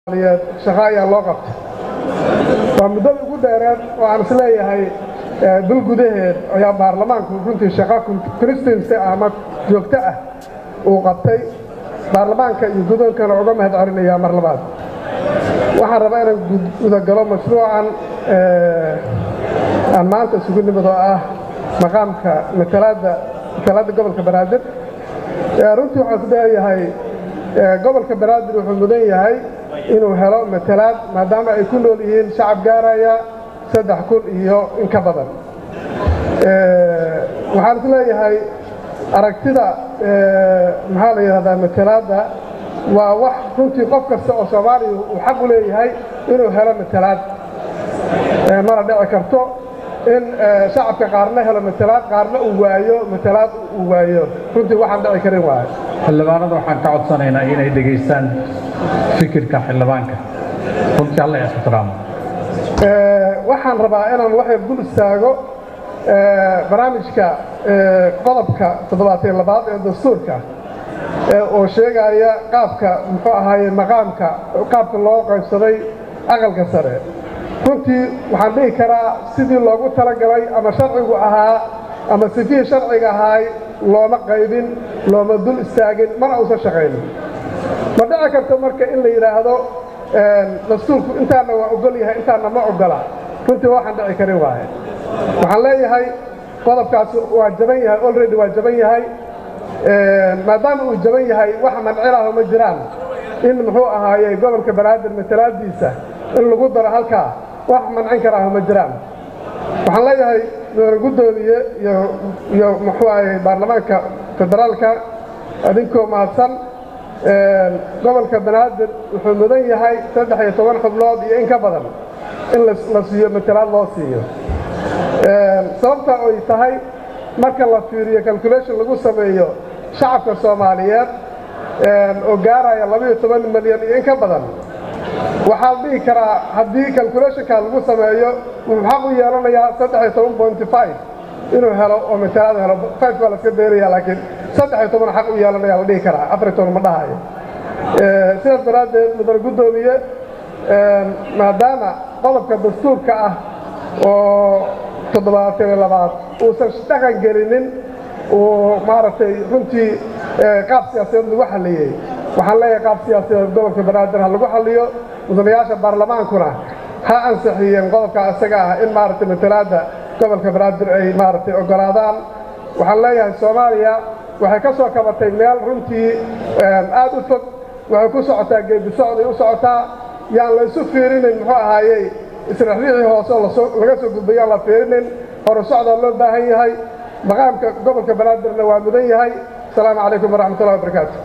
shaqo ayaa loo qabtay waa muddada ugu dheereed oo aan is leeyahay dul gudaheed ayaa baarlamaanku runtii shaqo constituency ama joogto ah uu qabtay baarlamaanka iyo gudoonkana uga mahad celinayaa mar labaad waxaan rabaa inaan gudagalo mashruucan aan maanta isugu nimid oo ah maqaamka matalaadda matalaadda gobolka banaadir runtii waxaan is leeyahay gobolka banaadir wuxuu mudan yahay inuu helo matalaad maadaama ay ku nool yihiin shacab gaaraya saddex kun iyo in ka badan waxaan is leeyahay aragtida maxaa la yidhahdaa matalaadda waa wax runtii qof kasta oo soomaaliya uu xaq u leeyahay inuu helo matalaad mana dhici karto in shacabka qaarna helo matalaad qaarna uu waayo matalaad uu waayo runtii waxaan dhici karin waayo xildhibaanada waxaan ka codsanaynaa inay dhegaystaan fikirka xildhibaanka runtii alla ixtiraamo waxaan rabaa inaan waxay dul istaago barnaamijka qodobka toddobaatan labaad ee dastuurka oo sheegaya qaabka muxuu ahaaye maqaamka qaabka loo qaybsaday aqalka sare runtii waxaan dhihi karaa sidii loogu talagalay ama sharcigu ahaa ama sifihii sharciga ahaay looma qaybin looma dul istaagin mana uusan shaqaynin ma dhici karto marka in la yidhaahdo dastuurku intaana waa ogol yahay intaana ma ogola runtii waxaan dhici karin waaye waxaan leeyahay qodobkaas waa jaban yahay olredy waa jaban yahay maadaama uu jaban yahay wax mancilaaho ma jiraan in muxuu ahaaye gobolka banaadir matalaadiisa in lagu daro halkaa wax mancin karaaho ma jiraan waxaan leeyahay gudoomiye iyo muxuu ahaye baarlamaanka federaalka adinkoo mahadsan gobolka banaadir wuxuu mudan yahay saddex iyo toban xubnood iyo in ka badan in la siiyo matalaad loo siiyo sababta ay tahay marka la fiiriyo calculation lagu sameeyo shacabka soomaaliyeed oo gaaraya labaiyo toban milyan iyo in ka badan waxaa dhihi karaa haddii calculationka lagu sameeyo wuxuu xaq u yeelanayaa saddex iyo toban pointy five inuu helo oo matalaad helo five waa laska daynaya laakiin saddex iyo toban xaq u yeelanaya la dhihi karaa afar iyo toban ma dhahayo sidaas daraaddeed mudane guddoomiye maadaama qodobka dastuurka ah oo toddobaatan iyo labaad uusan dhaqan gelinin uu maaragtay runtii qaab siyaasadeed lagu xalliyey waxaan leeyahay qaab siyaasadeed gobolka banaadir ha lagu xalliyo mudanayaasha baarlamaankuna ha ansixiyeen qodobka isaga ah in maaragtay matalaadda gobolka banaadir ay maaragtay oggolaadaan waxaan leeyahay soomaaliya waxay ka soo kabatay meel runtii aad u fog waxay ku socotaa geedi socday u socotaa yaan la isu fiirinin muxuu ahaayey israxriixii hoose oo laga soo gudbay yaan la fiirinin hore socdaa loo baahan yahay maqaamka gobolka banaadirna waa mudan yahay asalaamu calaykum waraxmatullahi wabarakaatu